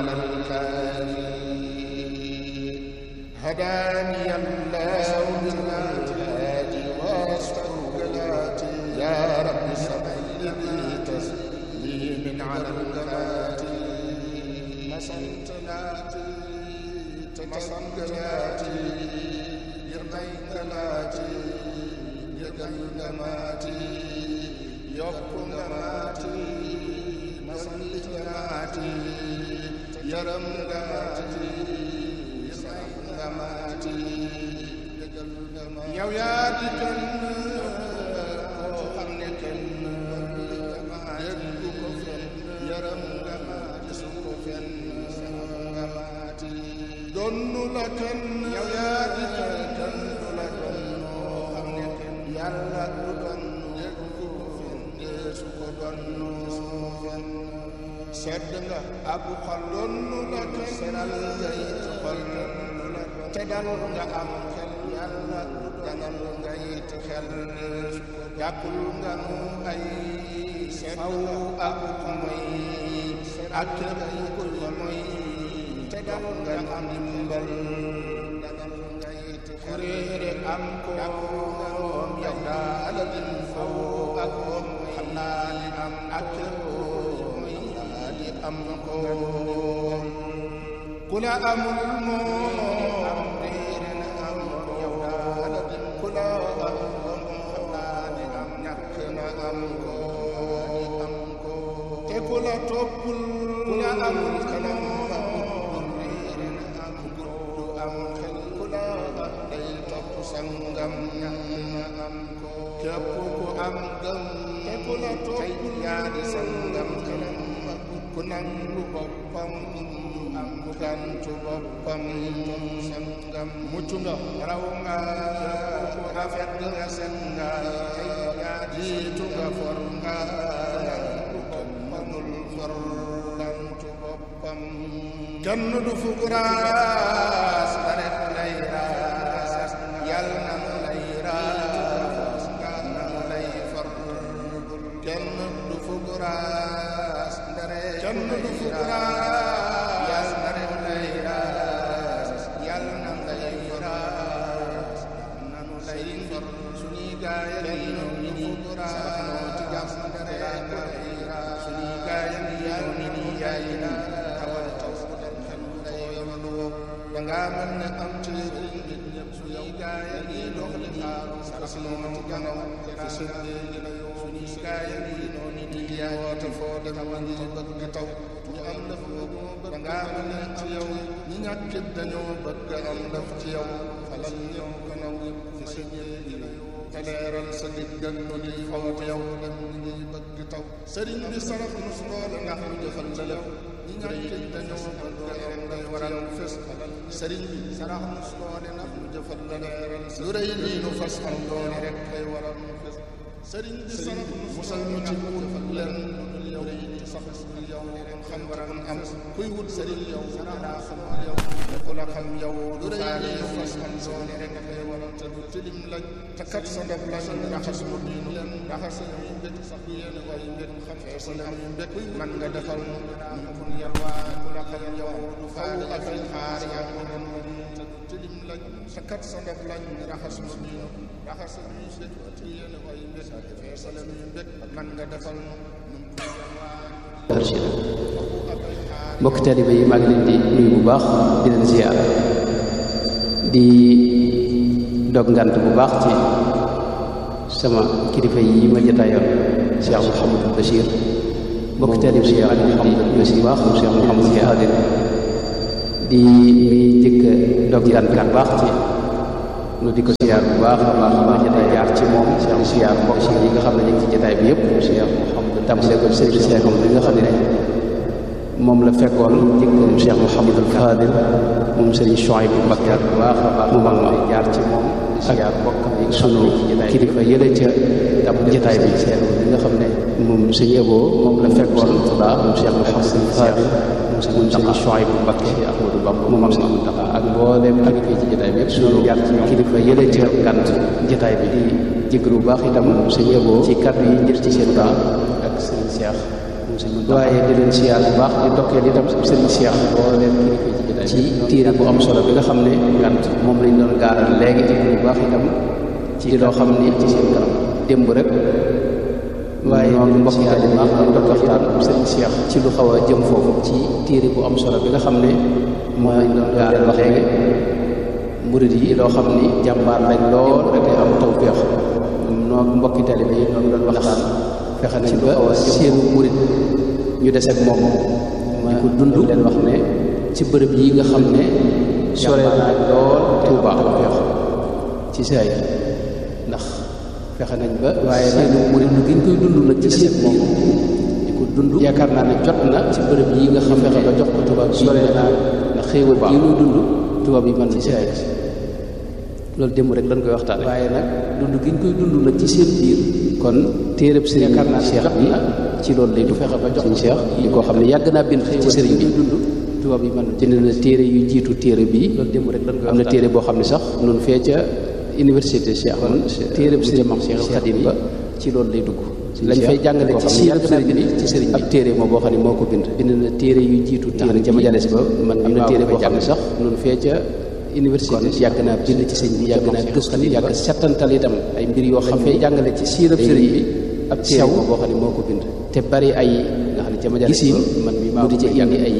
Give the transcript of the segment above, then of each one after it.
على الكافي هداني الله بالهادي واسترقلاتي يا رب سبحني تسليم على الكافي مسنتناتي تتسنقلاتي يرمينقلاتي يقلقماتي يقلقماتي مسنتناتي يرمقاتي يسنقماتي yow yaa di kenn koo xam ne kenn déggu ko fenn yaram nga maati su ko fenn nga maati donnu la kenn yow yaa di kenn kenn du la donnoo xam ne kenn yàlla du donnu déggu ko fenn su ko donnu fenn sedd nga ak xol donnu la kenn seral nga it xol te dal nga am xel yàlla danal nga it xel jàppul nga nu ay faw ak moy ak képp ku moy te dal nga am ndimbal danal nga it kuréere am ko moom yow daal din faw ak moom xam naa ni am ak képp moy di am ko ku la amul moom am réere na am ko yow daal din ku la amul moom xam naa ni am ñàkk na am ko am ko te ku la toppul ku la amul kanam am réere na am gudd am xel ku la am day topp sangam ñàkk na am ko képp ku am gëm te ku la toppul yaa di sangam kanam ku nangu boppam am gantu boppam sangam mucc nga raw nga ku rafet nga sen nga yaa jiitu nga for nga ku manul for gantu boppam kenn du fukuraas daret lay raas yal na mu lay raas nga na mu lay for kenn du fukuraas ndare kenn du fukuraas yal na mu lay raas yal na mu lay raas na mu lay for suñuy gaaya lay ñu fukuraas noo ci jàmm ndare lay raas suñuy gaaya ni yaay ni ni yaay na tawal taw bu dem xel day yamalu danga mel ne am ci nit ñëpp suñuy gaaya ni dox li xaaru sax noo ci gannaaw fi suñu la yow suñuy gaaya ni noonu di yaay woote foo dem ma ngi bëgg taw ñu am daf danga mel ne ci yow ñi ñàkkit dañoo bëgg am daf ci yow falal ñëw gannaaw fi suñu la yow te leeral sa digg ak nu ñuy fawat yow dem ñu ngi bëgg taw sëriñ bi sarax nu su loole ndax ñu jëfal la lépp ñi ñàkkit dañoo bëgg am day waral fes sëriñ bi sarax nu su loole ndax ñu jëfal la leeral lu rëy lii nu fas am doone rek kay waral fes sëriñ bi sarax nu musal ñu ci wut leen yow sax yow xam waral am kuy wut sëriñ yow daa xam yow ku la xam yow lu rëy lii nu fas am doone rek kay waral te du tilim lañ te kat sa ndab lañ raxas mu diinu leen raxas ñu mbét sax du yéen way mbét xam sa am mbét man nga defal ñu pour yalwaa ku la xam yow du faale ak ay xaar yaa ngi doon te du tilim lañ te kat sa ndab lañ raxas mu diinu raxas ñu mbét du yéen way mbét sa leen ñu mbét man nga defal ñu pour yalwaa mbokk taalibe yi maa ngi leen di nuyu bu baax di leen ziar di dog ngant bu baax ci sama kilifa yi ma jotaayoon Cheikh Mouhamadou Bachir mbokk taalibe yi maa ngi leen di nuyu si baax Cheikh Mouhamadou Fadil di mi jëkk dog ngant bu baax ci nu di ko ziar bu baax a baax a baax jotaay jaar ci moom Cheikh ziar mbokk si yi nga xam ne ñu ngi ci jotaay bi yëpp Cheikh Mouhamadou tàmbalee ko sëriñ Cheikh bi nga xam ne moom la fekkoon jëkkëram Cheikh Mouhamadul Fadil moom sëriñ Chouaïb bu Mbakke bu baax a baax mu mag ma jaar ci moom ak bokk yi sunu kilifa yële ca ab jotaay bi seen li nga xam ne moom sëñ Ebo moom la fekkoon baax moom Cheikh Mouhamadul Fadil moom sëriñ Chouaïb bu Mbakke Ahmadou Bamba mu mag ma ak mbooleem ak fii ci jotaay bi yëpp sunu jaar ci kilifa yële ca gànt jotaay bi di jëkkër bu baax itam sëñ Ebo ci kàddu yi njër ci seen baax ak sëriñ Cheikh waaye di leen siyaar bu baax di ndokkeel itam sëriñ Cheikh boo leen kilifa ci téere bu am solo bi nga xam ne ngant moom lañ doon gaaral léegi te bu baax itam ci loo xam ni ci seen kanam démb rek waaye noonu mbokk yi bu baax doon doon waxtaan sëriñ Cheikh ci lu xaw a jëm foofu ci téere bu am solo bi nga xam ne moom lañ doon gaaral léegi murid yi loo xam ni jàmbaar lañ lool rek am tawfeex noo mbokki taalibe yi ñoo doon waxtaan fexe nañ ba seenu murid ñu des ak moom ma ko dund leen wax ne ci bërëb yi nga xam ne sore naa lool Tuuba feex ci saay ndax fexe nañ ba waaye seenu murid gi ñu koy dund nag ci seen moom di ko dund yaakaar naa ne jot na ci bërëb yi nga xam fexe ba jox ko tubaab yi sore naa ndax xéewal yi ñuy dund tubaab yi mën ci saay loolu démb rek dañ koy waxtaane waaye nag dund gi ñu koy dund nag ci seen biir kon téereb sëriñ Cheikh bi ci loolu lay du fexe ba jox Cheikh yi koo xam ne yàgg naa bind ci sëriñ bi dund tubaab yi mën jënd na téere yu jiitu téere bi loolu démb rek dañ koy am na téere boo xam ne sax noonu fee ca université Cheikh man téereb sëriñ Cheikh Khadim ba ci loolu lay dugg lañ fay jàngale ci siirab sëriñ bi ci sëriñ bi ab téere moo boo xam ne moo ko bind bind na téere yu jiitu téere ca majalis ba man am na téere boo xam ne sax noonu fee ca université yàgg naa bind ci sëñ bi yàgg naa gëstu yàgg settantal itam ay mbir yoo xam fay jàngale ci siirab sëriñ bi ab sew boo xam ne moo ko bind te bari ay nga xam ne ca majalis gisin man mi maa di ca indi ay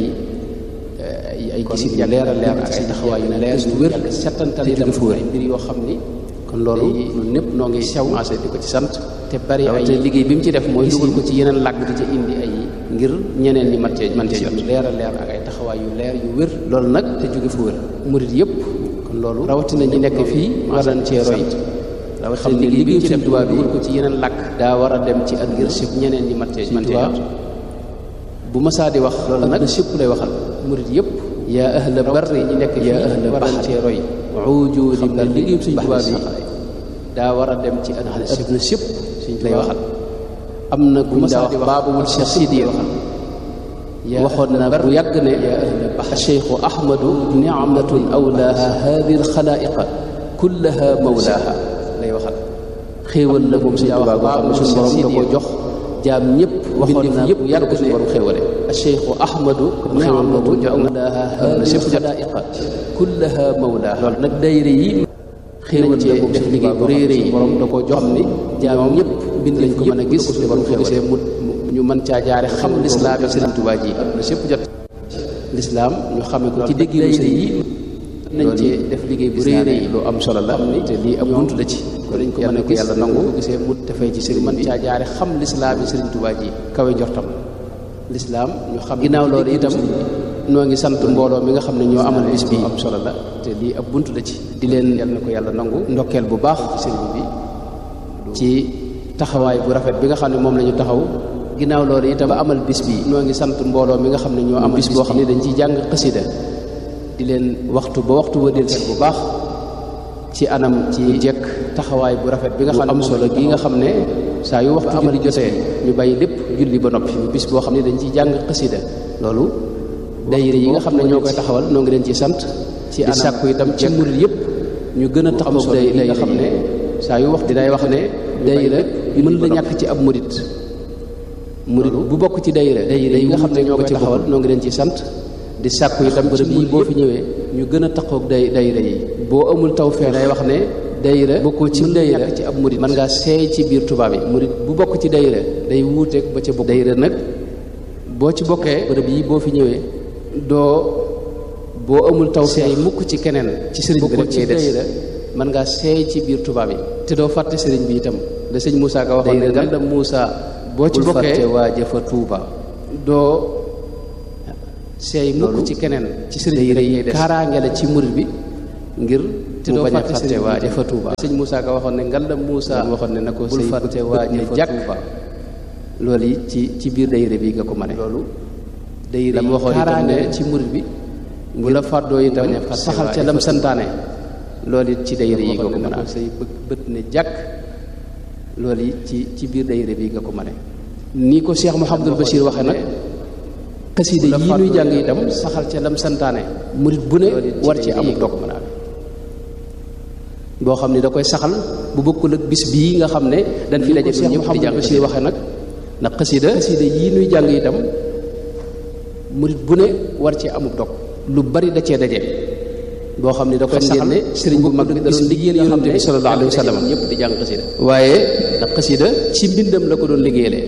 ay ay gisin yu leer a leer ak ay taxawaay yu leer yu wér settantal itam ay mbir yoo xam ni kon loolu ñun ñëpp noo ngi sew commencé di ko ci sant te bari ay te liggéey bi mu ci def mooy dugal ko ci yeneen làgg di ca indi ay ngir ñeneen ñi man cee man cee jot leer a leer ak ay taxawaay yu leer yu wér loolu nag te jóge fu wér murit yëpp kon loolu rawatina ñi nekk fii war nañ cee roy xam ne liggéey ci tubaab bi ko ci yeneen làkk daa war a dem ci ak ngir sëpp ñeneen ñi man cee man cee jot bu masaa di wax loolu nag sëpp lay waxal murit yëpp yaa ahla barri ñi nekk yaa ahla war nañ cee roy ujuudi ba liggéey suñ tubaab yi daa war a dem ci àdduna àdduna sëpp suñ lay waxal am na ku daa wax baabul Cheikh Sidi waxal waxoon na bu yàgg ne cheikhu ahmadu nicmatun awlaaha hadi alxalaa'iqa kullaha mawlaaha lay waxal xéewal la moom suñu Tuubaa boo xam ne suñu borom da ko jox jaam ñëpp waxoon na yëpp yàgg ko suñu borom xéewale cheikhu ahmadu nicmatun awlaaha hadi alxalaa'iqa kullaha mawlaaha loolu nag dayre yi xéewal la moom def liggéey bu réy réy borom da ko jox ni jaam ñëpp bind lañ ko mën a gis te borom ko gisee mu ñu mën caa jaare xam lislaam yi Sëriñ Tuubaa ji na sépp jot lislaam ñu xame ko ci dégg sëriñ yi nañ ci def liggéey bu réy réy lu am solo la te lii ab bunt la ci ko dañ ko mën a ko yàlla nangu gisee mu dafay ci sëriñ mën caa jaare xam lislaam yi Sëriñ Tuubaa ji kawe njortam lislaam ñu xam ginnaaw loolu itam noo ngi sant mbooloo mi nga xam ne ñoo amal bis bi am solo la te lii ab bunt la ci di leen yal na ko yàlla nangu ndokkeel bu baax ci sëriñ bi ci taxawaay bu rafet bi nga xam ne moom la ñu taxaw ginnaaw loolu itam ba amal bis bi noo ngi sant mbooloo mi nga xam ne ñoo amal bis boo xam ne dañ ciy jàng xasida di leen waxtu ba waxtu ba del seet bu baax ci anam ci jekk taxawaay bu rafet bi nga xam ne am solo gi nga xam ne saa yu waxtu amali jotee ñu bàyyi lépp julli ba noppi bis boo xam ne dañ ciy jàng xasida loolu dayire yi nga xam ne ñoo koy taxawal noo ngi leen ci sant ci di sàkku itam ci murid yëpp ñu gën a taxaw day yi nga xam ne saa yu wax dinay wax ne dayira mën la ñàkk ci ab murid murid bu bokk ci dayira dayira yi nga xam ne ñoo ko taxawal noo ngi leen ci sant di sàkku itam bërëb yi boo fi ñëwee ñu gën a taxaw day dayira yi boo amul tawfeex day wax ne dayira bokkoo ci dayira ci ab murid mën ngaa seey ci biir tubaab yi murid bu bokk ci dayira day wuuteeg ba ca bokk dayira nag boo ci bokkee bërëb yi boo fi ñëwee doo boo amul taw seey mukk ci keneen ci sëriñ bi rek ngay des mën ngaa seey ci biir tubaab yi te doo fàtte sëriñ bi itam da sëñ Moussa ka waxoon ne nga da Moussa boo ci bokkee waa jëfa Tuuba doo seey mukk ci keneen ci sëriñ bi rek ngay des kaaraange la ci murid bi ngir te doo fàtte sëriñ waa jëfa Tuuba sëñ Moussa ka waxoon ne ngal da Moussa waxoon ne na ko bul fàtte waa jëfa Tuuba loolu yi ci ci biir dayre bi nga ko mane loolu dayre yi waxoon itam ne ci murid bi bu la fàddoo itam saxal ca lam santaane loolu it ci dayre yi nga ko mën a say bët ne jàkk loolu it ci ci biir dayre bi nga ko mën a nii ko Cheikh Mouhamadul Bachir waxe nag xasida yi ñuy jàng itam saxal ca lam santaane murit bu ne war ci amuk dog mën a boo xam ne da koy saxal bu bokkul ak bis bii nga xam ne dañ fi daje ñëpp di jàng Bachir waxe nag ndax xasida xasida yii nuy jàng itam murit bu ne war ci amub dog lu bari da cee daje boo xam ne da koy saxal ne sëriñ bu mag bi da doon liggéeyal yonante bi sallallahu alayhi wa sallam ñëpp di jàng xasida waaye ndax xasida ci mbindam la ko doon liggéeyalee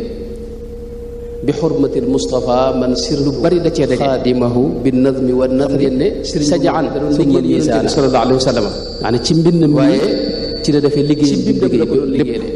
bi xurmatil Mustafa man sir lu bari da cee daje xaadimahu bi nadmi wa nadri ne sëriñ sajaan da doon liggéeyal yonante bi sallallahu alayhi wa sallam maanaam ci mbindam waaye ci la defee liggéey bi mu liggéey lépp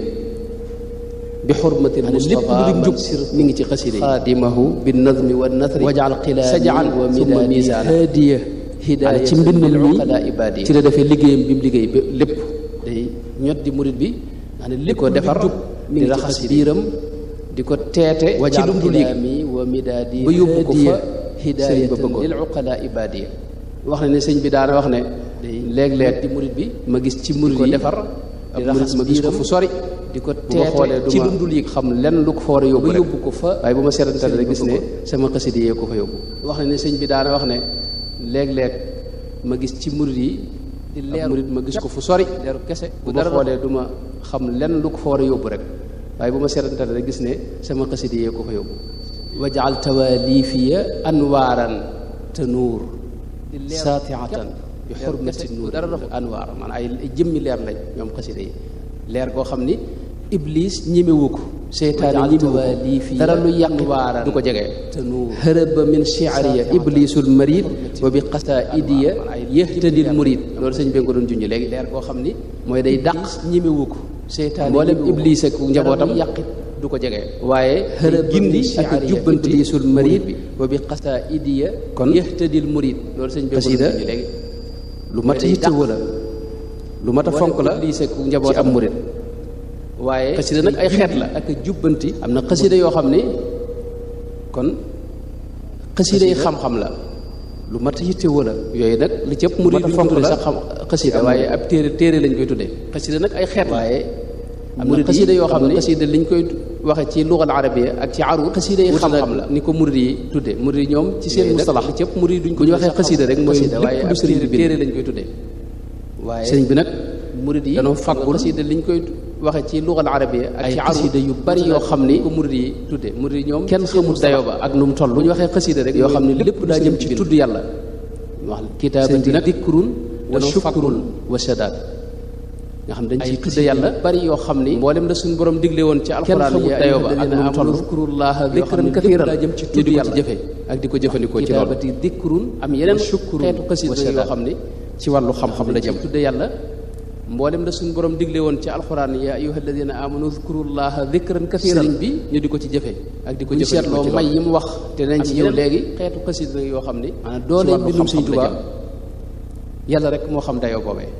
bi xurmatil Mustafa lépp lu jub mi ngi ci xasida yi xaadimahu bi nadmi wa nadri wajal xilaani sajaan wa midaani haadiya hidaaya ci mbindam mi ci la defee liggéeyam bi mu liggéey ba lépp day ñot di murit bi maa ne li ko defar di raxas biiram di ko teete ci lu dul yëg ba yóbbu ko fa sëriñ ba bëggoon lil uqala ibadiya wax na ne sëñ bi daana wax ne léeg-léeg di murit bi ma gis ci murit yi defar di raxas ma gis ko fu sori di ko teete ci lu dul yëg xam lenn lu ko fa war a yóbbu yóbbu ko fa waaye bu ma seetantal rek gis ne sama xasida yee ko fa yóbbu wax na ne sëñ bi daana wax ne léeg-léeg ma gis ci murit yi di leer murit ma gis ko fu sori leeru kese bu dara xoolee du ma xam lenn lu ko fa war a yóbbu rek waaye bu ma seetantal rek gis ne sama xasida yee ko fa yóbbu wajaal tawalifiya anwaaran te nuur saatiatan bi xurmati nuur dara dox anwaar maanaam ay jëmmi leer lañ ñoom xasida yi leer goo xam ni iblis ñemewu ko seytaane ñemewu ko dara lu yàq waaran du ko jege hërëba min shi'riya iblisul marid wa bi qasaidiya yahtadil murid loolu sëñ bi nga ko doon junj léegi leer koo xam ni mooy day dàq ñemewu ko seytaane mboolem iblis ak njabootam yàqit du ko jege waaye hërëba gindi ak jubbanti iblisul marid wa bi qasaidiya kon yahtadil murid loolu sëñ bi nga ko doon junj léegi lu mat a yittewoo la lu mat a fonk la iblis ak njabootam am murid waaye xasida nag ay xeet la ak jubbanti am na xasida yoo xam ne kon xasida yi xam-xam la lu mat a yittewoo la yooyu nag li ci ëpp murid duñ ko tudde sax xam xasida waaye ab téere téere lañ koy tuddee xasida nag ay xeet la waaye am na xasida yoo xam ne xasida liñ koy waxe ci lugal arabiya ak ci arut xasida yi xam-xam la ni ko murid yi tuddee murid yi ñoom ci seen mustalax li ci ëpp murid duñ ko bu ñu waxee xasida rek mooy lépp lu sëriñ bi téere lañ koy tuddee waaye sëriñ bi nag murid yi danoo fàggul xasida liñ koy waxe ci lugal arabiya ak ci xasida yu bari yoo xam ni ko murid yi tudde murid yi ñoom kenn xamul dayoo ba ak nu mu toll bu ñu waxee xasida rek yoo xam ne lépp daa jëm ci tudd yàlla wax kitaabati nag dikrun wa shukrun wa shadaad nga xam dañ ciy tudde yàlla bari yoo xam ni mboolem la suñu borom digle woon ci alxuraan yi dayoo ba ak nu mu toll zkurullaha dikran kathiran daa jëm ci tudd yàlla jëfe ak di ko jëfandikoo ci loolu kitaabati dikrun am yeneen shukrun xeetu xasida yoo xam ni ci wàllu xam-xam la jëm tudde yàlla mboolem la suñu borom digle woon ci alxuraan ya ayyuha alladina amanu zkurullaha dikran kathiran sëriñ bi ñu di ko ci jëfe ak di ko jëfandikoo ci may yi mu wax te nañ ci ñëw léegi xeetu xasida yoo xam ni maanaam doole mbindum Sëriñ Tuubaa yàlla rek moo xam dayoo boobee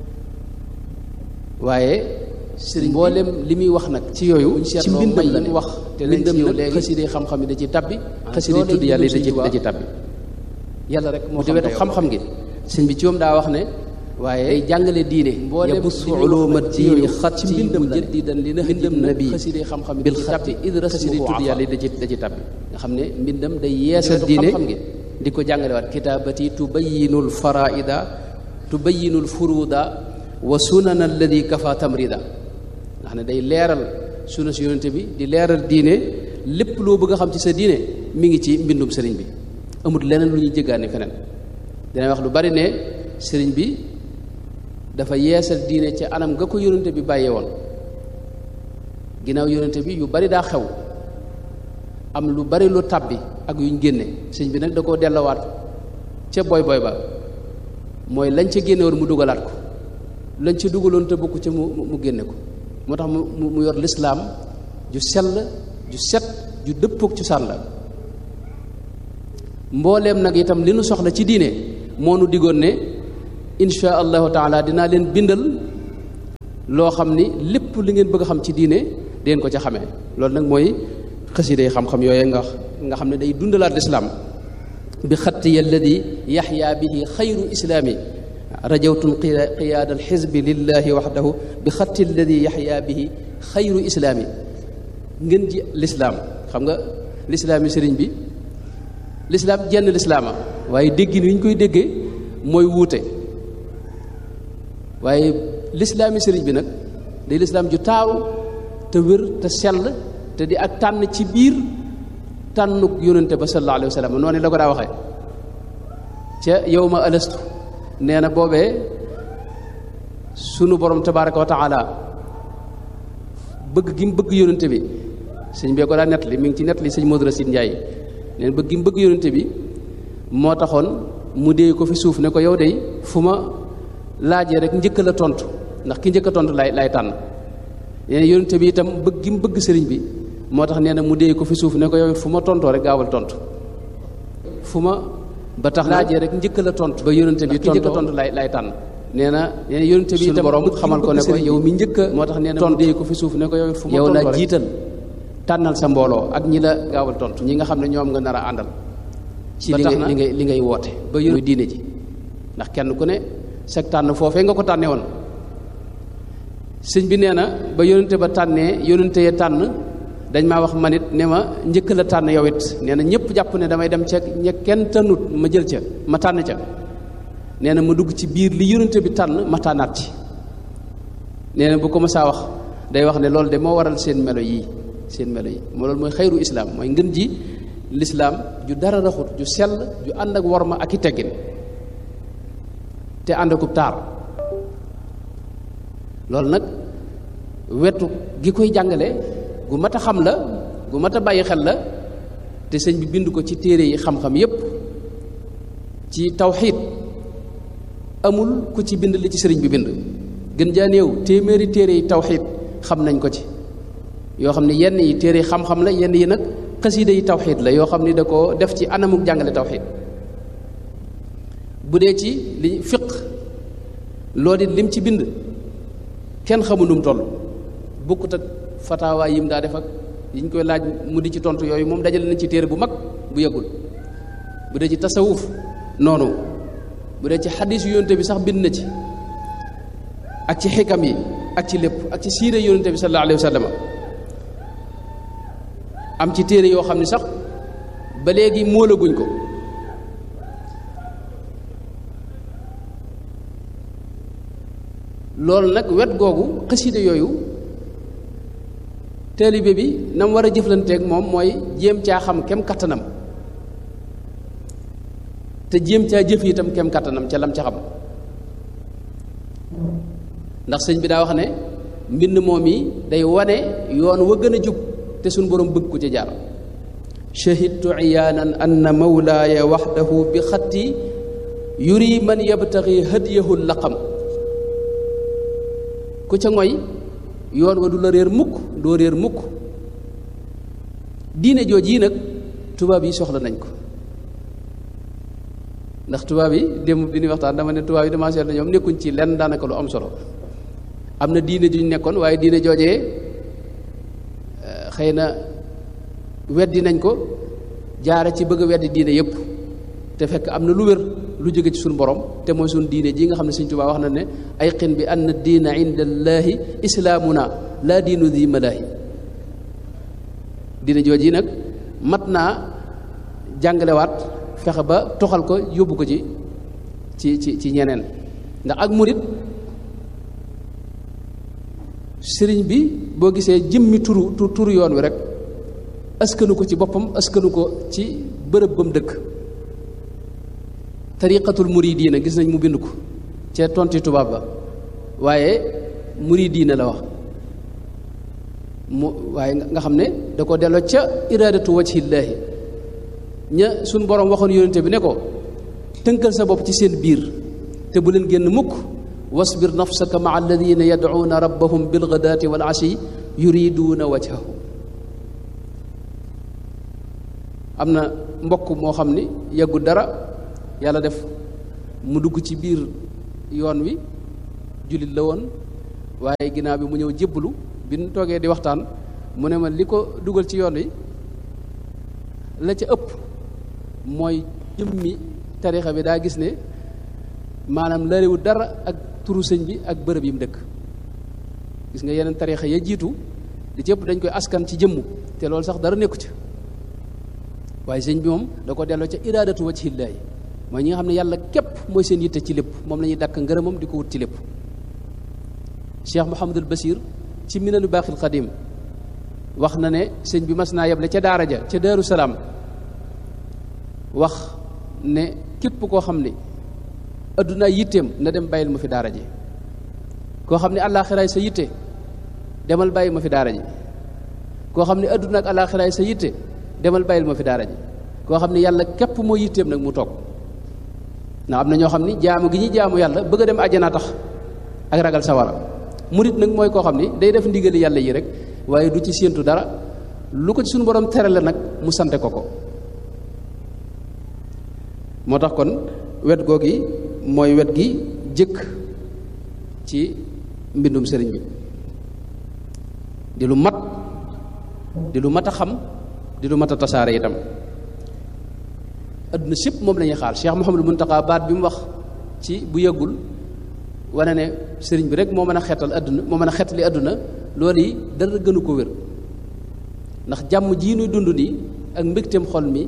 waaye sëriñ mboolem li muy wax nag ci yooyu ci mbindam la mu wax te nañ ci ñëw léegi xasida xam-xam yi da ci tabbi xasida tudd yàlla da ci da ci tabbi yàlla rek moo xam wetu xam-xam gi sëñ bi ci moom daa wax ne waaye day jàngale diine yabussu uluma diini xatti ci mbindam jaddidan li na mbindam nabi xasida xam-xam bil xatti id rasmuhu tudd yàlla da ci da ci tabbi nga xam ne mbindam day yeesal diine di ko jàngale waat kitaabati tubayinul faraida tubayinul furuda wa sunana alladi kafa tamrida nga xam ne day leeral suna si yonente bi di leeral diine lépp loo bëgg a xam ci sa diine mi ngi ci mbindum sëriñ bi amul leneen lu ñuy jéggaani feneen dina wax lu bari ne sëriñ bi dafa yeesal diine ci anam nga ko yonente bi bàyyee woon ginnaaw yonente bi yu bari daa xew am lu bari lu tàbbi ak yuñ génne sëñ bi nag da koo dellawaat ca boy boy ba mooy lañ ca génne woon mu dugalaat ko lañ ca dugaloon te bokku ca mu mu génne ko moo tax mu mu yor lislaam ju sell ju set ju dëppook ci sàll la mbooleem nag itam li nu soxla ci diine moo nu digoon ne insha allahu taala dinaa leen bindal loo xam ni lépp li ngeen bëgg a xam ci diine deen ko ca xamee loolu nag mooy xasida yi xam-xam yooye nga nga xam ne day dundalaat lislaam bi xattiya alladi yaxya bihi xayru islaami rajawtun qiyaada alxizbi lillahi waxdahu bi xatti alladi yaxya bihi xayru islaami ngeen ji lislaam xam nga lislaami sëriñ bi lislaam jenn lislaama waaye déggin wi ñu koy déggee mooy wuute waaye lislaami sëriñ bi nag day lislaam ju taaru te wér te sell te di ak tànn ci biir tànnuk yónnante ba sallallahu alayhi wa sallam noonu la ko daa waxee ca yow ma alastu nee na boobee sunu borom tabaraka wa taala bëgg gi mu bëgg yónnante bi sëñ bee ko daa nett li mi ngi ci nett li sëñ Modou Racine Ndiaye nee na bëgg gi mu bëgg yónnante bi moo taxoon mu dee ko fi suuf ne ko yow de fu ma laajee rek njëkk la tontu ndax ki njëkk a tontu lay lay tànn nee na yónnante bi itam bëgg gi mu bëgg sëriñ bi moo tax nee na mu dee ko fi suuf ne ko yow it fu ma tontoo rek gaawal tontu fu ma ba tax laajee rek njëkk la tontu ba yónnante bi ki njëkk a tontu lay lay tànn nee na nee na yónnante bi itam borom xamal ko ne ko yow mi njëkk a moo tax nee na mu dee ko fi suuf ne ko yow it fu ma yow tontoo la rek jiital tànnal sa mbooloo ak ñi la gaawal tontu ñi nga xam ne ñoom nga nar a àndal ci ba li tax ngay na li ngay li ngay woote ba yónni diine ji ndax kenn ku ne sag tànn foofee nga ko tànnee woon sëñ bi nee na ba yónnante ba tànnee yónnante ya tànn dañ maa wax manit ne ma njëkk la tànn yow it nee na ñëpp jàpp ne damay dem ca ña kenn tànnut ma jël ca ma tànn ca nee na ma dugg ci biir li yónnante bi tànn ma tànnaat ci nee na bu ko ma saa wax day wax ne loolu de moo waral seen melo yii seen melo yi moo loolu mooy xayru islaam mooy ngën ji lislaam ju dara raxut ju sell ju ànd ak worma ak i teggin te ànd akub taar loolu nag wetu gi koy jàngale gu mat a xam la gu mat a bàyyi xel la te sëñ bi bind ko ci téere yi xam-xam yépp ci tawxiid amul ku ci bind li ci sëriñ bi bind gën jaa néew téeméeri téere yi tawxiid xam nañ ko ci yoo xam ne yenn yi téere yi xam-xam la yenn yi nag xasiida yi tawxiid la yoo xam ni da ko def ci anamuk jàngale tawxiid bu dee ci li fiq loolu it lim ci bind kenn xamul nu mu toll bokkut ak fataawaay yim daa def ak yiñ koy laaj mu di ci tontu yooyu moom dajale nañ ci téere bu mag bu yëgul bu dee ci tasawuf noonu bu dee ci xadis yu yonte bi sax bind na ci ak ci xikam yi ak ci lépp ak ci siire yonente bi sallallahu alayhi wa sallam am ci téere yoo xam ne sax ba léegi móolaguñ ko loolu nag wet googu xasida yooyu taalibe bi na mu war a jëflanteeg moom mooy jéem caa xam kem kattanam te jéem caa jëf itam kem kattanam ca lam ca xam ndax sëñ bi daa wax ne mbind moom yi day wane yoon wa gën a jub te suñ borom bëgg ko ca jaar shahidtu iyaanan anna mawlaaya waxdahu bi xatti yuri man yabtaxi hadiyahu laqam ku ca ngoy yoon wa du la réer mukk doo réer mukk diine jooj yi nag tubaab yi soxla nañ ko ndax tubaab yi démb bi ñuy waxtaan dama ne tubaab yi dama seetlu ñoom nekkuñ ci lenn daanaka lu am solo am na diine juñ nekkoon waaye diine joojee xëy na weddi nañ ko jaare ci bëgg a weddi diine yépp te fekk am na lu wér lu jóge ci suñu borom te mooy suñu diine ji nga xam ne Sëñ Tuubaa wax na ne ay xin bi ann diina inda allaahi islaamuna laa diinu di malaahi diine jooj yi nag mat naa jàngalewaat fexe ba toxal ko yóbbu ko ci ci ci ci ñeneen ndax ak murit sëriñ bi boo gisee jëmmi turu turu yoon wi rek askanu ko ci boppam askanu ko ci bërëb ba mu dëkk tariqatul muridiina gis nañ mu bind ko ca tonti tubaab ba waaye muridiina la wax mu waaye nga xam ne da ko delloo ca iraadatu wajhillaahi ña suñ borom waxoon yónente bi ne ko tënkal sa bopp ci seen biir te bu leen génn mukk wasbir nafsaka maa alladina yadcuuna rabbahum bilgadaati wal ashi yuriduuna wajhahu am na mbokk moo xam ni yàggu dara yàlla def mu dugg ci biir yoon wi jullit la woon waaye ginnaaw bi mu ñëw jébbalu bi ñu toogee di waxtaan mu ne ma li ko dugal ci yoon wi la ca ëpp mooy jëmmi tarixa bi daa gis ne maanaam lëriwu dara ak turu sëñ bi ak bërëb yi mu dëkk gis nga yeneen tarixa ya jiitu li ci ëpp dañ koy askan ci jëmmu te loolu sax dara nekku ca waaye sëñ bi moom da ko delloo ca iraadatu wajhillaahi mooy ñi nga xam ne yàlla képp mooy seen yitte ci lépp moom la ñuy dàkk ngërëmam di ko wut ci lépp Cheikh Mouhamadul Basir ci minanu baaxil xadim wax na ne sëñ bi mas naa yeble ca daara ja ca Daaru Salaam wax ne képp koo xam ni addunaa yitteem na dem bàyyil ma fi daara ji koo xam ne àllaaxiraay sa yitte demal bàyyi ma fi daara ji koo xam ne adduna ak àllaaxiraay sa yitte demal bàyyil ma fi daara ji koo xam ne yàlla képp moo yitteem nag mu toog ndax am na ñoo xam ni jaamu gi ñuy jaamu yàlla bëgg a dem àjjana tax ak ragal sawara murit nag mooy koo xam ni day def ndigali yàlla yi rek waaye du ci séentu dara lu ko ci suñu borom tere la nag mu sante ko ko moo tax kon wet googi mooy wet gi jëkk ci mbindum sëriñ bi di lu mat di lu mat a xam di lu mat a tasaare itam adduna sépp moom la ñuy xaar Cheikh Mouhamadou Mountakha baat bi mu wax ci bu yëggul wane ne sëriñ bi rek moo mën a xeetal adduna moo mën a xeetali adduna loolu yi dara gënu ko wér ndax jàmm jii nuy dund nii ak mbégteem xol mi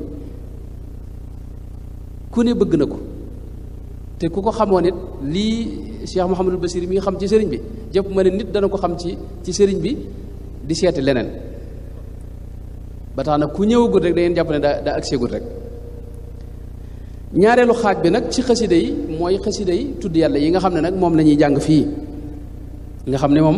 ku ne bëgg na ko te ku ko xamoon it lii Cheikh Mouhamadul Basir mi nga xam ci sëriñ bi jëpp ma ne nit dana ko xam ci ci sëriñ bi di seeti leneen ba tax na ku ñëwagul rek da ngeen jàpp ne daa daa agseegul rek ñaareelu xaaj bi nag ci xasida yi mooy xasida yi tudd yàlla yi nga xam ne nag moom la ñuy jàng fii nga xam ne moom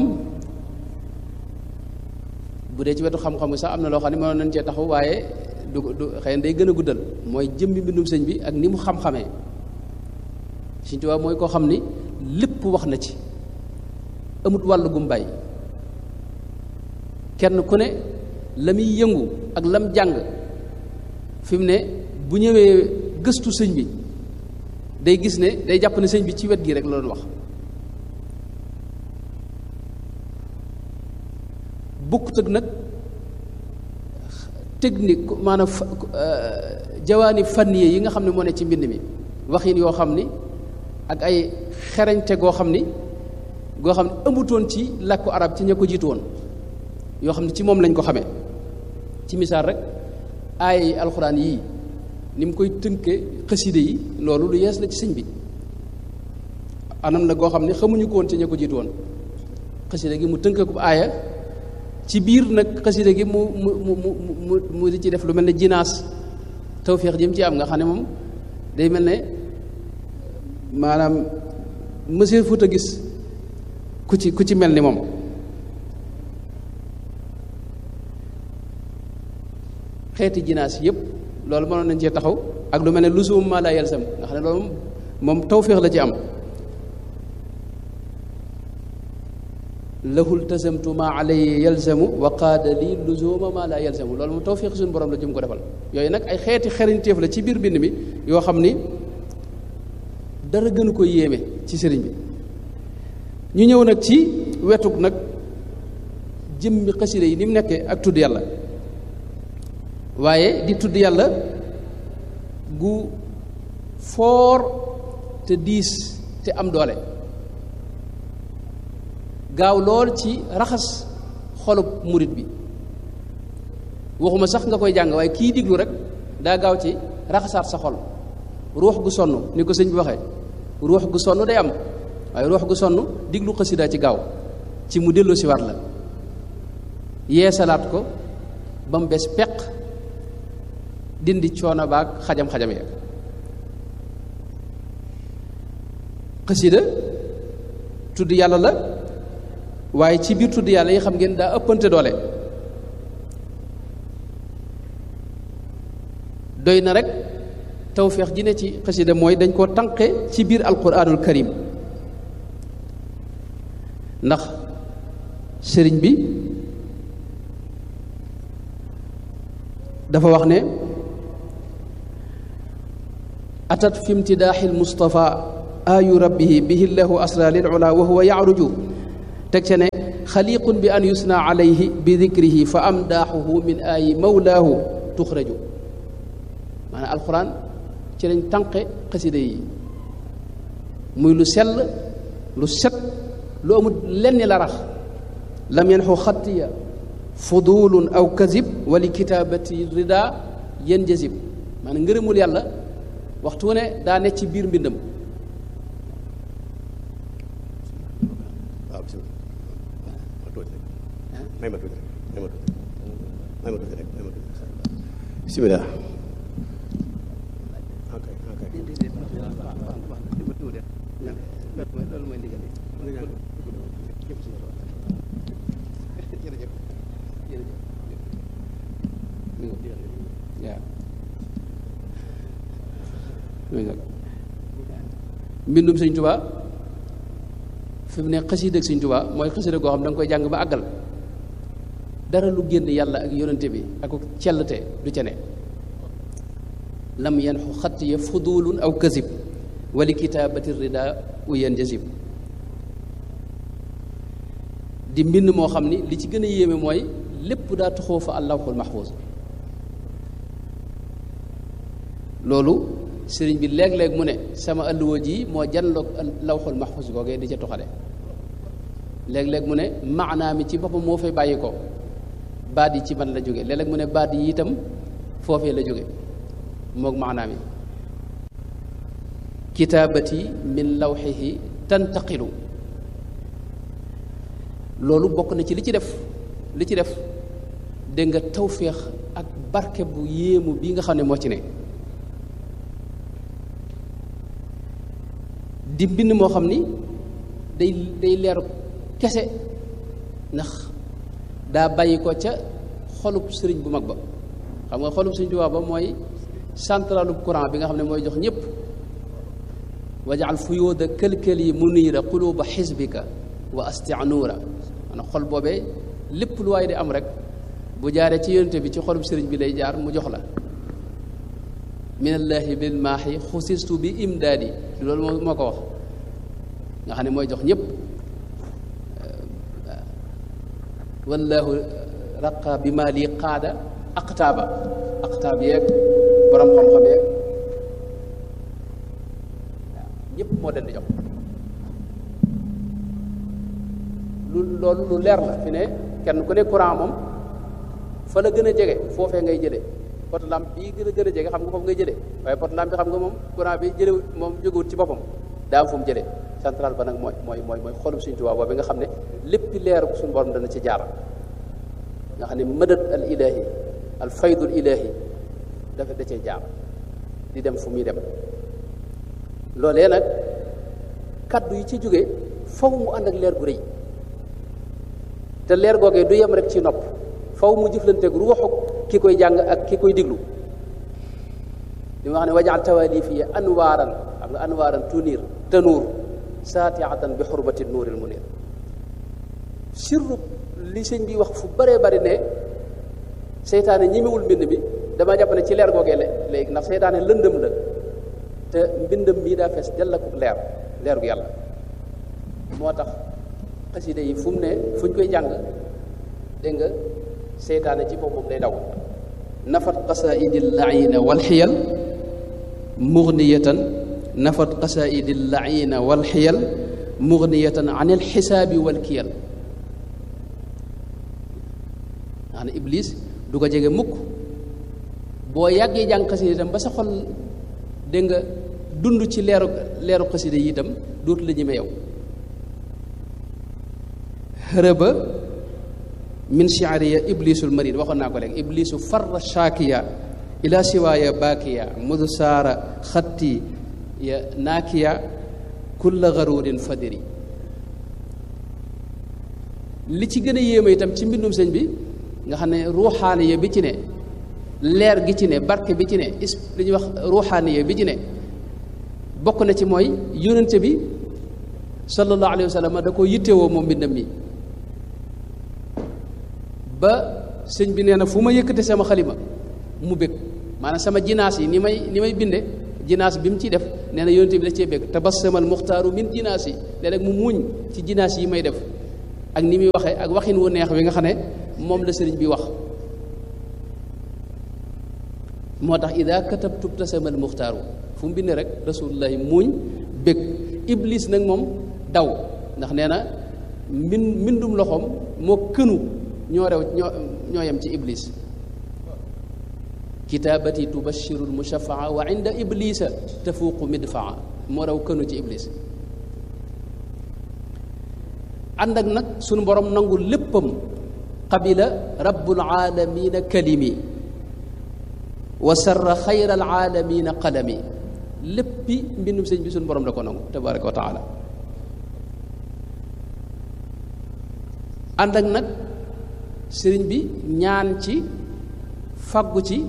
bu dee ci wetu xam-xam sax am na loo xam ne mënoon nañ cee taxaw waaye du du xëy na day gën a guddal mooy jëmmi mbindum sëñ bi ak ni mu xam-xamee Sëñ Tuubaa mooy koo xam ni lépp wax na ci amut wàll gum bàyyi kenn ku ne la muy yëngu ak lam jàng fi mu ne bu ñëwee gëstu sëñ bi day gis ne day jàpp ne sëñ bi ci wet gi rek la doon wax bukkut ak nag technique maanaam jawaani fanniye yi nga xam ne moo ne ci mbind mi waxin yoo xam ni ak ay xerañte goo xam ni goo xam ne amutoon ci làkku arab ci ña ko jiitu woon yoo xam ne ci moom lañ ko xamee ci misaal rek ay alxuraan yii ni mu koy tënke xaside yi loolu lu yees la ci sëñ bi anam la goo xam ne xamuñu ko woon ci ña ko jiitu woon xaside gi mu tënke ko aaya ci biir nag xaside gi mu mu mu mu mu di ci def lu mel ne jinaas tawféex jëm ci am nga xam ne moom day mel ne maanaam monsieur Fouta gis ku ci ku ci mel ni moom xeeti jinaas yëpp loolu mënoon nañ cee taxaw ak lu mel ne lusum maa laa yalsam nga xam ne loolu moom tawféex la ci am lahul tasamtu maa alayhi yalzamu wa qaada lii luzuma maa laa yalzamu loolu moom tawféex suñu borom la jëm ko defal yooyu nag ay xeeti xeriñteef la ci biir bind mi yoo xam ni dara gënu ko yéeme ci sëriñ bi ñu ñëw nag ci wetug nag jëmmi xasida yi ni mu nekkee ak tudd yàlla waaye di tudd yàlla gu foor te diis te am doole gaaw lool ci raxas xolub murit bi waxuma sax nga koy jàng waaye kii diglu rek daa gaaw ci raxasaat sa xol ruux gu sonn ni ko sëñ bi waxee ruux gu sonn day am waaye ruux gu sonn diglu xasida ci gaaw ci mu dellu si waat la yeesalaat ko ba mu bees peq dindi coono baag xajam-xajam ya xasida tudd yàlla la waaye ci biir tudd yàlla yi xam ngeen daa ëppante doole doy na rek tawféex ji ne ci xasida mooy dañ koo tànqe ci biir alquranul karim ndax sëriñ bi dafa wax ne atat fi imtidaaxi almustafa ayu rabbihi bihi llahu asra lil ula wa huwa yacruju teg ca ne xaliqun bi an yusna alayhi bi dikrihi fa amdaaxuhu min ayi mawlaahu tuxraju maanaam alquran ci lañ tànqe xasida yi muy lu sell lu set lu amul lenn la rax lam yanxu xattiya fudulun aw kazib wali kitaabati rida yen jazib maanaam ngërëmul yàlla waxtu ne daa ne ci biir mbindam waaw bisimilah ma tuuti rek may ma tuuti rek may ma tuuti may ma tuuti rek may ma tuuti bismillah ok ok mbindum sëñ tubaa fi mu ne xasiida ak sëñ tubaa mooy xasiida goo xam da nga koy jàng ba àggal dara lu génn yàlla ak yonente bi ak cellte du ca ne lam yanxu xatt ya fudulun aw kasib wali kitaabati rida uyan jasib di mbind moo xam ni li ci gën a yéeme mooy lépp daa tuxoo fa allawxul maxfuus loolu sëriñ bi léeg-léeg mu ne sama alluwa ji moo janloog lawxul maxfuus googee di ca tuxale léeg-léeg mu ne maanaa mi ci boppam moo fay bàyyi ko baat yi ci man la jóge léeg-léeg mu ne baat yi itam foofee la jóge moog maanaa mi kitaabati min lawxihi tantaqilu loolu bokk na ci li ci def li ci def dégg nga tawféex ak barke bu yéemu bii nga xam ne moo ci ne di mbind moo xam ni day day leeru kese ndax daa bàyyi ko ca xolub sëriñ bu mag ba xam nga xolub sëriñ Tuubaa ba mooy centralu courant bi nga xam ne mooy jox ñëpp wajaal fuyóoda kël-kël yi muniira quluba xisbika wa astia nuura maanaam xol boobee lépp lu waay di am rek bu jaaree ci yonente bi ci xolub sëriñ bi lay jaar mu jox la minallaahi bil maaxi xusistu bi imdaadi loolu moo moo ko wax nga xam ne mooy jox ñëpp wallaahu raqa bi maa lii qaada aqtaaba aqtaab yeeg borom xam-xam yeeg waaw ñëpp moo leen di jox lu loolu lu leer la fi ne kenn ku ne courant moom fa la gën a jege foofee ngay jëlee pot lampe bii gën a gën a jege xam nga foofu ngay jëlee waaye pot lampe bi xam nga moom courant bi jëlewut moom jógewut ci boppam daa am fu mu jëlee central ba nag mooy mooy mooy mooy xolum suñu tubaab boobu nga xam ne lépp leeru suñu borom dana ci jaar nga xam ne mëdët al ilahi al faydul ilahi dafa da cee jaar di dem fu muy dem loolee nag kaddu yi ci jóge faw mu ànd ak leer gu rëy te leer googee du yem rek ci nopp faw mu jëflanteeg ruuxu ki koy jàng ak ki koy diglu li ma wax ne wajaal tawali fii anwaaran xam nga anwaaran tunir tanuur saatiatan bi xurbati nuuril munir sirru li sëñ bi wax fu bëree bëri ne seytaane ñimewul mbind mi dama jàpp ne ci leer googee la léegi ndax seytaane lëndëm la te mbindam mii daa fees dell ak leer leer gu yàlla moo tax xasida yi fu mu ne fu ñu koy jàng dégg nga seytaane ci boppam day daw nafat qasaidi llaina walxiyal mugniyatan nafat qasaidi llaina walxiyal mugniyatan an alxisaabi walkiyal nga xam ne iblis du ko jege mukk boo yàggee jàng xasida itam ba sa xol dégg nga dund ci leeru leeru xasida yi itam dootu la ñeme yow hërëba min shi'riya iblisul marid waxoon naa ko léegi iblisu farra shaakiya ila siwaaya baakiya mudu saara xatti ya naakiya kulla garurin fadiri li ci gën a yéeme itam ci mbindum sëñ bi nga xam ne ruuxaaniya bi ci ne leer gi ci ne barke bi ci ne is li ñuy wax ruuxaaniya bi ci ne bokk na ci mooy yónnente bi sallallahu alayhi wa sallam da ko yittewoo moom mbindam mi ba sëñ bi nee na fu ma yëkkate sama xalima mu bég maanaam sama jinaas yi ni may ni may binde jinaas bi mu ciy def nee na yónnente bi da cee bég tabassamal muxtaaru min jinaas yi léeg-léeg mu muuñ ci jinaas yi may def ak ni muy waxee ak waxin wu neex wi nga xam ne moom la sëriñ bi wax moo tax ida katabtu tasamal muxtaaru fu mu bind rek rasulullahi muuñ bég iblis nag moom daw ndax nee na mbin mbindum loxoom moo kënu ñoo rew ñoo ñoo yem ci iblis kitaabati tubashiru lmushafaa wa inda iblisa tafuuqu midfaa moo raw kënu ci iblis ànd ak nag sunu borom nangul léppam qabila rabbul aalamiina kalimi wa sarra xayral aalamiina qalami léppi mbindum sëñ bi suñu borom da ko nangu tabaraka wa taala ànd ak nag sëriñ bi ñaan ci faggu ci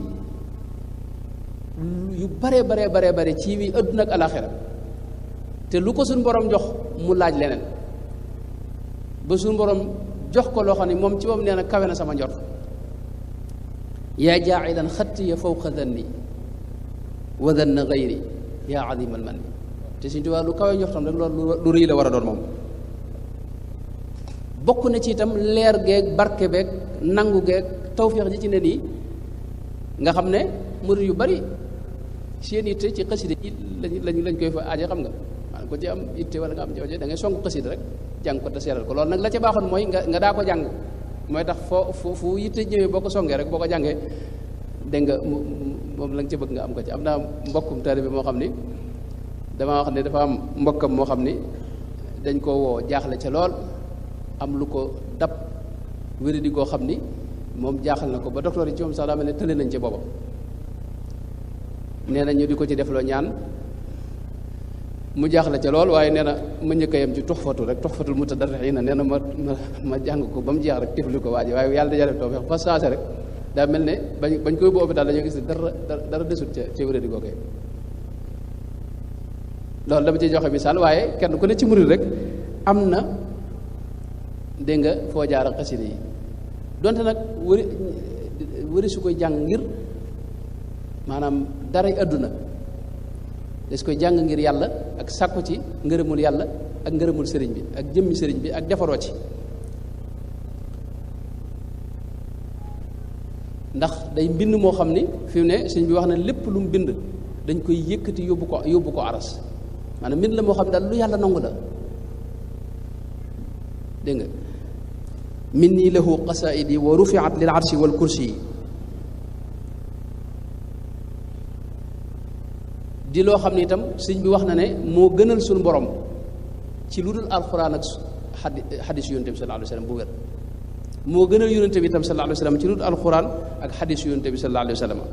yu bare bare bare bare ci wi àdduna ak alaxira te lu ko suñu borom jox mu laaj leneen ba suñu borom jox ko loo xam ne moom ci moom nee na kawe na sama njort yaa jaacilan xattiya fawqa danni wa danna gayri yaa adimal man te suñu tubaab lu kawe njortam rek loolu lu rëy la war a doon moom bokk na ci itam leer geeg barke beeg nangu geeg tawféex ji ci ne nii nga xam ne murid yu bari seen itte ci xasida yi lañ lañ koy fa aaje xam nga maanaam ko ci am itte wala nga am jafe da ngay song xasida rek jàng ko te seeral ko loolu nag la ca baaxoon mooy nga nga daa ko jàng mooy tax foo fu fu yitte ñëwee boo ko songee rek boo ko jàngee dégg nga moom la nga ca bëgg nga am ko ci am naa mbokkum taalibe moo xam ni damaa wax ne dafa am mbokkam moo xam ni dañ ko woo jaaxle ca lool am lu ko dab wéradi goo xam ni moom jaaxal na ko ba docteur yi ci moom sax daa mel ne tële nañ ci booba nee na ñu di ko ci defloo ñaan mu jaaxle ca lool waaye nee na ma njëkk a yem ci tuxfatu rek tuxfatul mutadarriina nee na ma ma ma jàng ko ba mu jeex rek tifli ko waaji waaye yàlla dajale tawfeex fa saase rek daa mel ne bañ bañ koy boobu daal dañoo gis ne dara dara desut ca ca wéradi googee loolu dama ci joxe misaal waaye kenn ku ne ci murid rek am na dégg nga foo jaar ak xasida yi donte nag wëri wëri su koy jàng ngir maanaam daray àdduna des koy jàng ngir yàlla ak sàkku ci ngërëmul yàlla ak ngërëmul sëriñ bi ak jëmmi sëriñ bi ak defaroo ci ndax day mbind moo xam ni fi mu ne sëriñ bi wax na lépp lu mu bind dañ koy yëkkati yóbbu ko yóbbu ko aras maanaam mbind la moo xam ne daal lu yàlla nangu la dégg nga minni lahu qasaidi wa rufiat lil arshi wal kursi yi di loo xam ne itam sëñ bi wax na ne moo gënal suñu borom ci lu dul alxuraan ak xadi xadis yonente bi sallallahu alayhi wa sallam bu wér moo gënal yonente bi itam sallallahu alayhi wa sallam ci lu dul alxuraan ak xadis yonente bi sallallahu alayhi wa sallam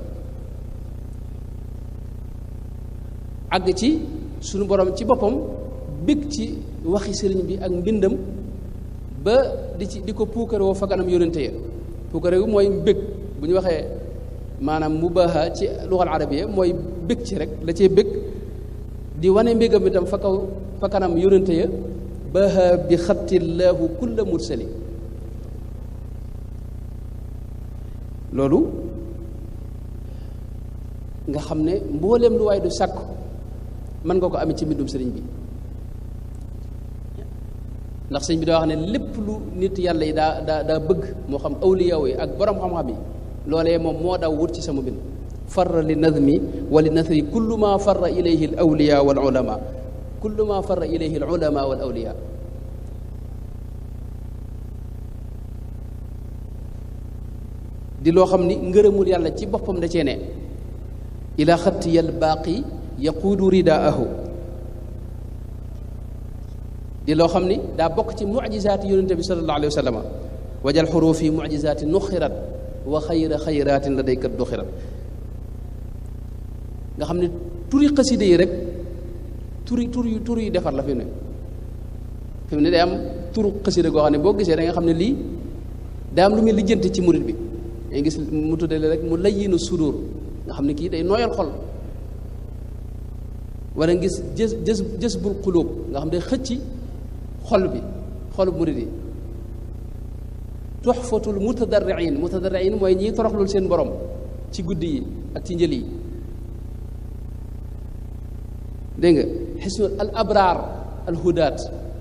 àgg ci suñu borom ci boppam bég ci waxi sëriñ bi ak mbindam ba di ci di ko puukare woo fa kanam yonente ya puukare wu mooy bég bu ñu waxee maanaam mubaha ci luxal arabiya mooy bég ci rek la cee bég di wane mbégam itam fa kaw fa kanam yonente ya baha bi xattillahu kulla mursali loolu nga xam ne mbooleem lu waay du sàkku mën nga ko amee ci mbindum sëriñ bi ndax sëñ bi daa wax ne lépp lu nit yàlla yi daa daa daa bëgg moo xam awliyaw yi ak borom xam-xam yi loolee moom moo daw wut ci sama bind farra li nadmi wa li nasri kullu ma farra ilayhi al awliya wal ulama kullu ma farra ilayhi al ulama wal awliya di loo xam ni ngërëmul yàlla ci boppam da cee ne ila xattiya al baaqi yaquudu ridaahu di loo xam ni daa bokk ci mucjisaati yonente bi sallallahu alayhi wa sallam wajal xuruufi mucjisaati nuxirat wa xayra xayraatin la daykat duxirat nga xam ne turi xaside yi rek turi tur yu tur yu defar la fi mu ne fi mu ne day am turu xaside goo xam ne boo gisee da nga xam ne lii daa am lu muy lijjanti ci murit bi day gis mu tuddale rek mu layyinu sudur nga xam ne kii day nooyal xol wala ngis jës jës jës bul xulóob nga xam ne day xëcci xol bi xolu murit yi tuxfatul mutadarriin mutadarriin mooy ñiy toroxlul seen borom ci guddi yi ak ci njël yi dégg nga xisnu al abraar al hudaat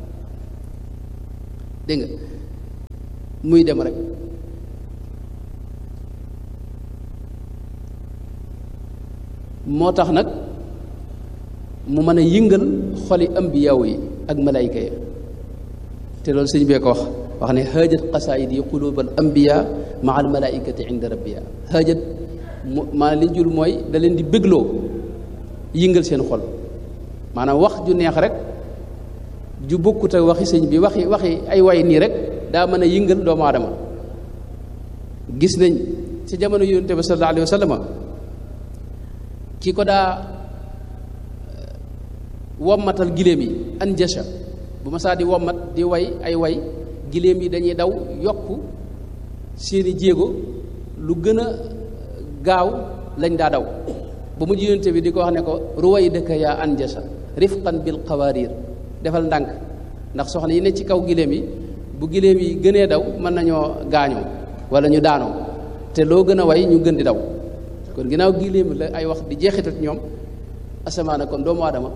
dégg nga muy dem rek moo tax nag mu mën a yëngal xoli ambiyaaw yi ak malayka yi te loolu sëñ bee ko wax wax ne haajat qasaayid yi quluub al ambiya maa al malaikati inda rabbiya haajat mu maanaam li jul mooy da leen di bégloo yëngal seen xol maanaam wax ju neex rek ju bokkut ak waxi sëñ bi waxi waxi ay way nii rek daa mën a yëngal doomu aadama gis nañ ci jamono yonent bi sallallahu alayhi wa sallam ki ko daa wommatal giléem yi anjasha bu ma saa di wommat di way ay way giléem yi dañuy daw yokk seeni jéego lu gën a gaaw lañ daa daw ba mujj yonent bi di ko wax ne ko ruway dëkka yaa anjasha rifqan bil qawarir defal ndànk ndax soxna yi ne ci kaw giléem yi bu giléem yi gënee daw mën nañoo gaañoo wala ñu daanoo te loo gën a way ñu gën di daw kon ginnaaw giléem la ay wax di jeexital ñoom asamaana kon doomu aadama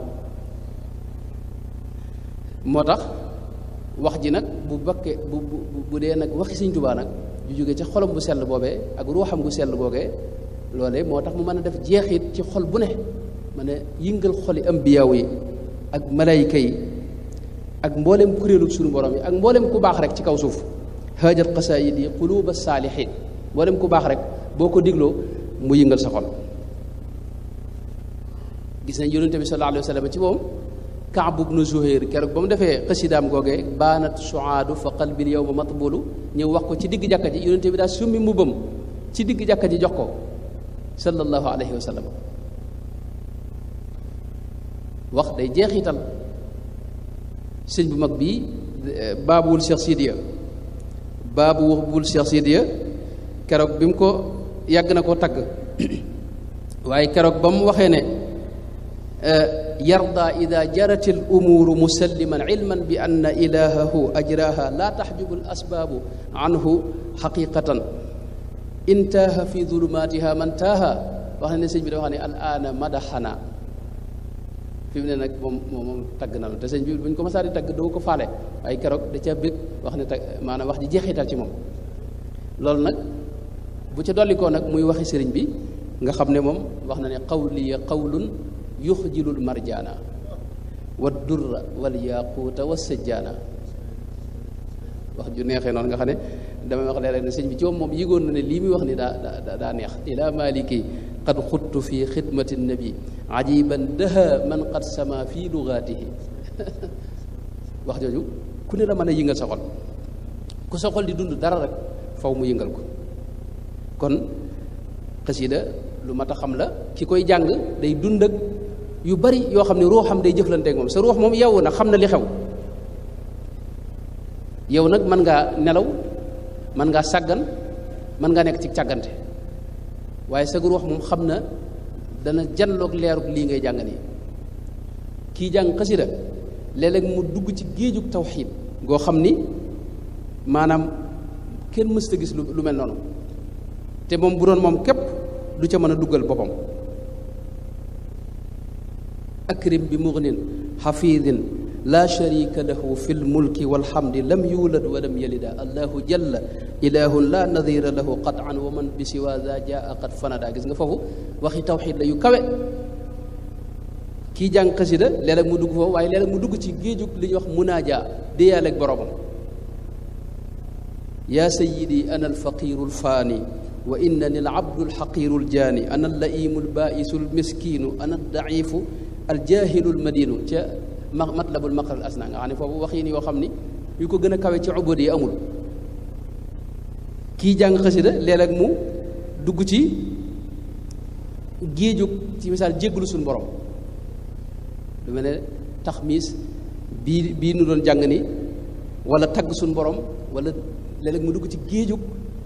moo tax wax ji nag bu bakke bu bu bu dee nag waxi Sëñ Tuubaa nag ju jóge ca xolam bu sell boobee ak ruuxam gu sell googee loolee moo tax mu mën a def jeexit ci xol bu ne mën a yëngal xoli ambiyaaw yi ak malayka yi ak mboolem kuréelu suñu borom yi ak mboolem ku baax rek ci kaw suuf haajat qasaayid yi quluuba saalihiin mboolem ku baax rek boo ko digloo mu yëngal sa xol gis nañ yonente bi sallallahu alayhi wa sallam ci moom Kaab ibnu Zuhayr keroog ba mu defee xasidaam googee baanat suaadu fa qalbil yawma matbulu ñëw wax ko ci digg jàkka ji yonente bi daal summi mbubbam ci digg jàkka ji jox ko sallallahu alayhi wa sallam wax day jeexital sëñ bu mag bii baabuwul Cheikh Sidiya baabuwul Cheikh Sidiya keroog bi mu ko yàgg na koo tagg waaye keroog ba mu waxee ne yarda ida jarat al umuuru musalliman ilman bi anna ilahahu ajraha la taxjubu al asbaabu anhu xaqiqatan intaaha fi zulumatiha man taaha wax ne sëñ bi dafa wax ne al aana madaxana fi mu ne nag moom moom moom tagg na te sëñ bi bu ñu ko masaa di tagg doo ko faale waaye keroog da ca bég wax ne tag maanaam wax ji jeexital ci moom loolu nag bu ca dollikoo nag muy waxi sëriñ bi nga xam ne moom wax na ne qawliya qawlun yuxjilul marjaana wa durra wal yaquuta wa sajjaana wax ju neexee noonu nga xam ne damay wax léeg-léeg ne sëñ bi ci moom moom yëgoon na ne lii muy wax ni daa daa daa neex ila maliki qad xuttu fi xidmati nabi ajiban daha man qad sama fi lugaatihi wax jooju ku ne la mën a yëngal sa xol ku sa xol di dund dara rek faw mu yëngal ko kon xasida lu mat a xam la ki koy jàng day dund ak yu bari yoo xam ne ruuxam day jëflanteek moom sa ruux moom yow na xam na li xew yow nag mën ngaa nelaw mën ngaa sàggan mën ngaa nekk ci càggante waaye sa ruux moom xam na dana janloog leeruk lii ngay jàng nii kii jàng xasida léeg-léeg mu dugg ci géejug tawxiid goo xam ni maanaam kenn mësta gis lu lu mel noonu te moom bu doon moom képp du ca mën a duggal boppam akrim bi mugnin xafidin la sharika lahu fi lmulki walhamdi lam yulad wa lam yalida allahu jalla ilahun la nadira lahu qatan wa man bi siwa za jaa qad fanada gis nga foofu waxi tawxid la yu kawe kii jàng xasida léeg-léeg mu dugg foofu waaye léeg-léeg mu dugg ci géejug li ñuy wax munaaja déyaaleeg boroomam yaa sayidi ana alfaqiru alfaani wa innani alabdu alxaqiru aljaani ana allaimu albaisu almiskinu ana aldaifu aljahilu almadinu ca ma matlabul maqar al asna nga xam ne foofu wax yi ni yoo xam ni yu ko gën a kawe ci ubud yi amul kii jàng xasida léeg-léeg mu dugg ci géejug ci misaal jégglu suñu borom lu mel ne taxmiis bii bii nu doon jàng ni wala tagg suñu borom wala léeg-léeg mu dugg ci géejug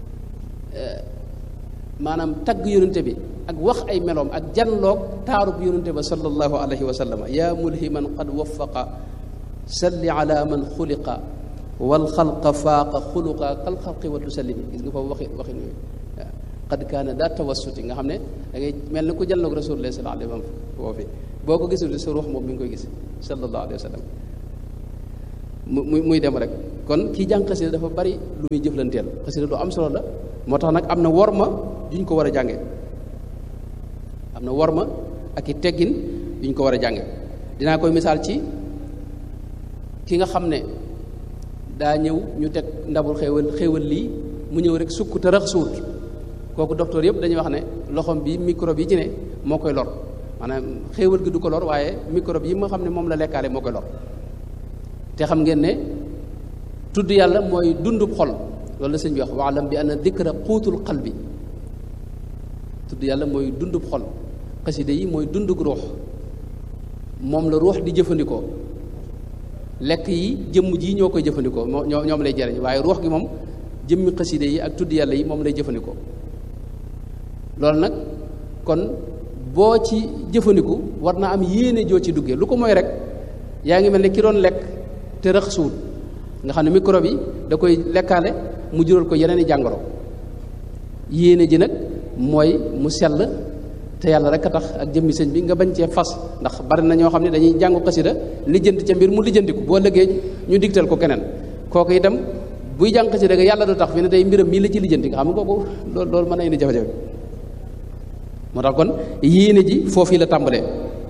maanaam tagg yonente bi ak wax ay meloom ak janloog taarub yonente ba sallallahu alayhi wa sallam yaa mulhiman qad wafaqa salli ala man xuliqa wal xalqa faaqa xuluqa kal xalqi wa tusallimi gis nga foofu waxi waxi nuyu waaw qad kaana daa tawassuti nga xam ne da ngay mel ni ku janloog rasulullah sallallahu alayhi wa sallam foofu boo ko gisul sa ruux moom mi ngi koy gis sallallahu alayhi wa sallam muy muy dem rek kon kii jàng xasida dafa bari lu muy jëflanteel xasida lu am solo la moo tax nag am na worma yuñ ko war a jànge am na worma ak i teggin yuñ ko war a jànge dinaa koy misaal ci ki nga xam ne daa ñëw ñu teg ndabul xéewal xéewal lii mu ñëw rek sukk te rax suut kooku docteur yëpp dañuy wax ne loxom bi microbe yi ci ne moo koy lor maanaam xéewal gi du ko lor waaye microbe yi nga xam ne moom la lekkaale moo koy lor te xam ngeen ne tudd yàlla mooy dundub xol loolu la sëñ bi wax waalam bi anna dikra xuutul qalbi tudd yàlla mooy dundub xol xasida yi mooy dundug ruux moom la ruux di jëfandikoo lekk yi jëmm ji ñoo koy jëfandikoo moo ñoo ñoom lay jariñ waaye ruux gi moom jëmmi xasida yi ak tudd yàlla yi moom lay jëfandikoo loolu nag kon boo ci jëfandiku war na am yéene joo ci duggee lu ko mooy rek yaa ngi mel ne ki doon lekk te rëx suut nga xam ne microbe yi da koy lekkaale mu jural ko yeneen i jàngoro yéene ji nag mooy mu sell te yàlla rek a tax ak jëmmi sëñ bi nga bañ cee fas ndax bari na ñoo xam ne dañuy jàngu xasida lijjanti ca mbir mu lijjantiku boo lëggee ñu digtal ko keneen kooku itam buy jàng xasida ga yàlla du tax fi ne tey mbiram mii la ci lijjanti nga xam nga kooku loolu loolu mën na indi jafe-jafe moo tax kon yéene ji foofu la tàmbalee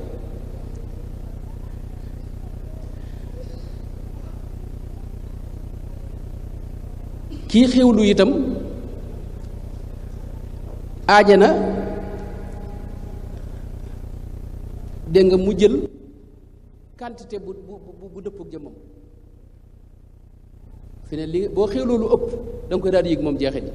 kii xewlu itam aaja na dégg nga mu jël quantité bu bu bu dëpp ak jëmmam fi ne li boo xewloo lu ëpp da nga koy daal di yëg moom jeexit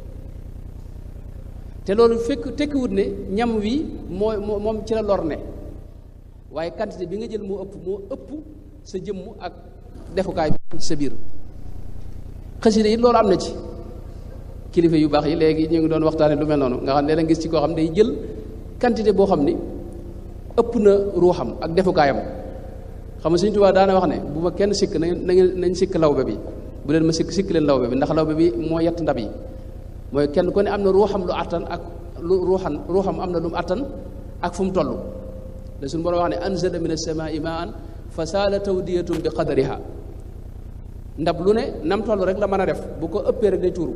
te loolu fekk tekkiwut ne ñam wi mooy moom ci la lor ne waaye quantité bi nga jël moo ëpp moo ëpp sa jëmm ak defukaay bi ci sa biir xasida yi loolu am na ci kilifa yu baax yi léegi ñu ngi doon waxtaane lu mel noonu nga xam ne la gis ci koo xam day jël quantité boo xam ni ëpp na ruuxam ak defukaayam xam nga Sëñ Tuubaa daana wax ne bu ma kenn sikk na ngeen nañ sikk lawbe bi bu leen ma sikk sikk leen lawbe bi ndax lawbe bi moo yett ndab yi mooy kenn ku ne am na ruuxam lu attan ak lu ruuxan ruuxam am na lu mu attan ak fu mu toll da suñu borom wax ne anzala min as-samaa'i maa'an fa saala tawdiyatun bi qadariha ndab lu ne nam toll rek la mën a def bu ko ëppee rek day tuuru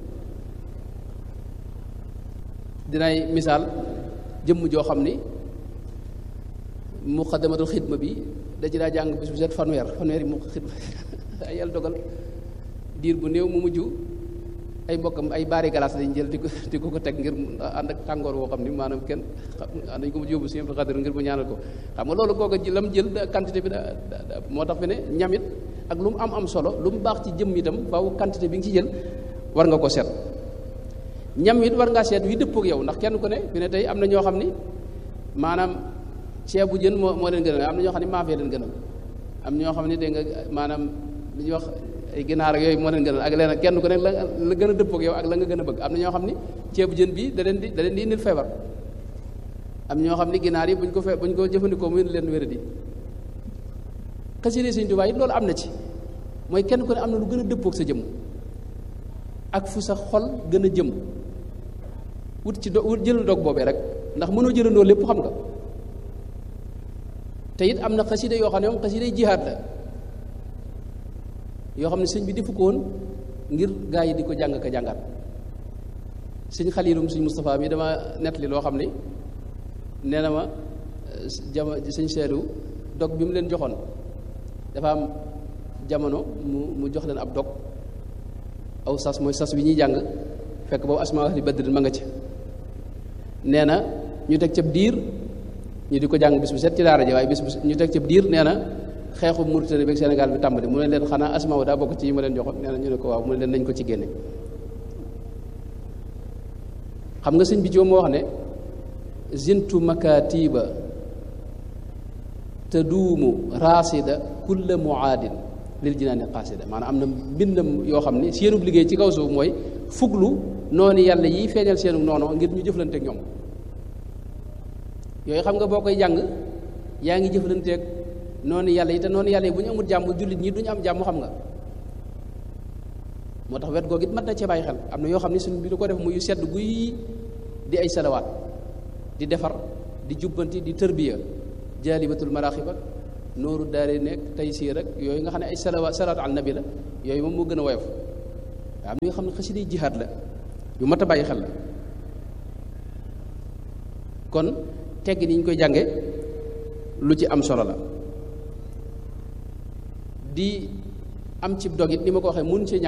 dinay misaal jëmm joo xam ni muqaddamatul xidma bi da ci daa jàng bis bu set fanweer fanweer yi mu xidma ay yàlla dogal diir bu néew mu mujj ay mbokkam ay baari galaas lañ jël di ko di ko ko teg ngir ànd ak tàngoor woo xam ni maanaam kenn dañ ko mujj yóbbu si Abdou Xadir ngir mu ñaanal ko xam nga loolu kooku ji lam jël quantité bi da moo tax fi ne ñamit ak lu mu am am solo lu mu baax ci jëmm itam faaw quantité bi nga ci jël war nga ko seet ñam it war ngaa seet wi dëppoo ak yow ndax kenn ku ne fi ne tey am na ñoo xam ni maanaam ceebu jën moo moo leen gënal am na ñoo xam ne maafee leen gënal am ñoo xam ne dégg nga maanaam li ñuy wax ay ginaar ak yooyu moo leen gënal ak leneen kenn ku ne la la gën a dëppoo ak yow ak la nga gën a bëgg am na ñoo xam ni ceebu jën bi da leen di da leen di indil feebar am ñoo xam ni ginaar yi buñ ko fe buñ ko jëfandikoo mu indi leen wéradi xasida Sëñ Tuubaa it loolu am na ci mooy kenn ku ne am na lu gën a dëppoo ak sa jëmm ak fu sa xol gën a jëm wut ci do wut jël dog boobee rek ndax mënoo jëlandoo lépp xam nga te it am na xasida yoo xam ne moom xasida jihaad la yoo xam ne sëñ bi defu ko woon ngir gaa yi di ko jàng ka jàngaat sëñ xaliilum sëñ Moustapha mi dama nettali loo xam ni nee na ma jama sëñ seedu dog bi mu leen joxoon dafa am jamono mu mu jox leen ab dog aw sas mooy sas wi ñuy jàng fekk boobu asma ahli badrin ma nga ci nee na ñu teg cab diir ñu di ko jàng bis bu set ci daara ji waaye bis bu ñu teg cab diir nee na xeexu Mauritanie beeg Sénégal bi tàmbali mu ne leen xanaa asma daa bokk ci yi ma leen joxoon nee na ñu ne ko waaw mu ne leen nañ ko ci génne xam nga sëñ bi ci moo wax ne zintu makatiba te duumu raasida kulla muaadin lil jinaani qaasida maanaam am na mbindam yoo xam ni seenub liggéey ci kaw suuf mooy fuglu noonu yàlla yi feeñal seenu noonu ngir ñu jëflanteeg ñoom yooyu xam nga boo koy jàng yaa ngi jëflanteeg noonu yàlla yi te noonu yàlla yi bu ñu amul jàmm jullit ñi duñu am jàmm xam nga moo tax wet googu it mat na cee bàyyi xel am na yoo xam ne suñu bi du ko def muy sedd guy di ay salawaat di defar di jubbanti di tërbiya jaalibatul maraaxib ak nooru daare nekk tey sii rek yooyu nga xam ne ay salawaat salaatu al nabi la yooyu moom moo gën a woyof waaw am na yoo xam ne xasida jihaad la yu mat a bàyyi xel la kon tegg ni ñu koy jànge lu ci am solo la di am ci dog it ni ma ko waxee mun ci